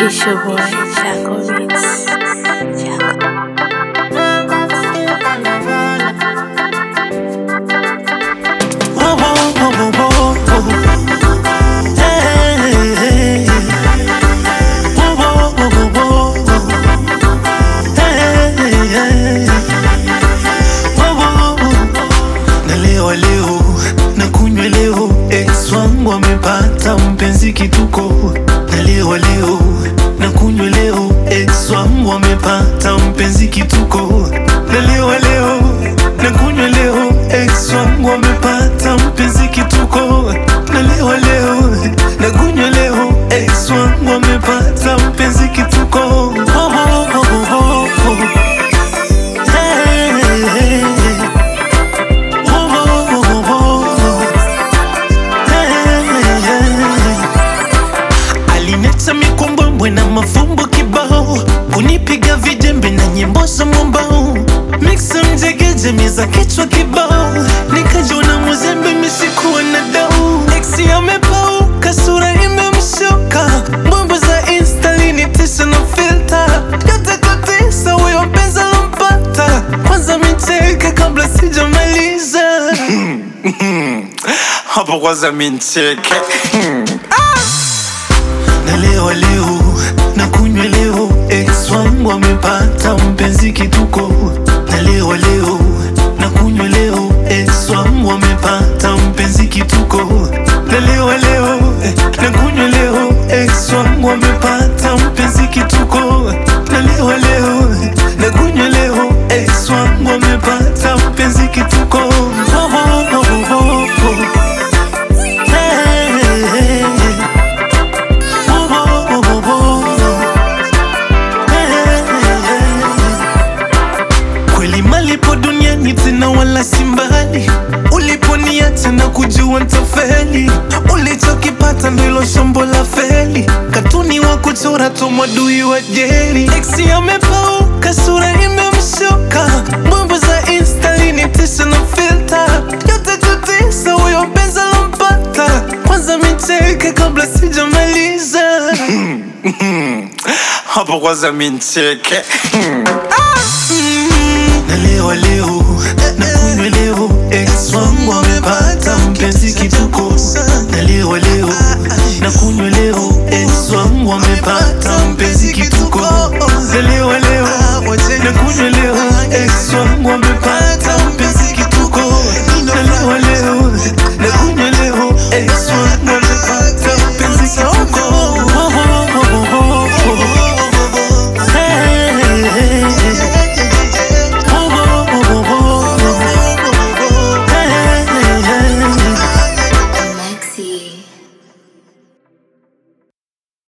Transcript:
It's your boy, Chaco Beats. Chaco. Whoa, whoa, whoa, whoa, whoa. Hey, hey. Whoa, whoa, whoa, whoa, whoa. Hey, hey. Whoa, whoa, whoa. Nalewa leo na kunywa leo, ex wangu amepata mpenzi kituko. Nalewa leo na kunywa leo, ex wangu amepata mpenzi kituko. Nalewa leo na kunywa leo, ex wangu amepata mpenzi kituko. Nalewa leo na kunywa leo, ex wangu amepata mpenzi kituko. Oh, oh, oh, oh, oh, oh. Hey, hey, hey. Oh, oh, oh, oh, oh. Hey, hey. Alineta mikombwembwe na mafumbo kibao, kunipiga vijembe na nyimbo za mwambao, mixa mjegeje miza kichwa kibao, nikajona muzembe misikuwa na dau. Exi amepauka sura imemshoka, mambo za insta linitisha na filter, yote kutisa huyo mpenzi alompata, kwanza micheke kabla sijamaliza hapo kwanza mincheke Nalewa leo na kunywa leo, ex wangu amepata mpenzi kituko. Nalewa leo na kunywa leo, ex wangu amepata mpenzi kituko. Nalewa leo na kunywa leo, ex wangu amepata mpenzi kituko. Nalewa leo na kunywa leo, ex wangu amepata mpenzi kituko. Oh, oh, oh, oh, oh. Hey, hey, hey. Kweli malipo duniani tena wala si mbali, uliponiacha na kujua ntafeli, ulichokipata ndilo shombo la feli, katuni wa kuchora tu mwadui wa jeri, eksi amepauka sura imemshoka, mambo za insta linitisha na filter, yote kutisa huyo mpenzi alompata, kwanza micheke kabla sijamaliza hapo kwanza mincheke Nalewa leo na kunywa leo, ex wangu amepata mpenzi kituko. Nalewa leo na kunywa leo, ex wangu amepata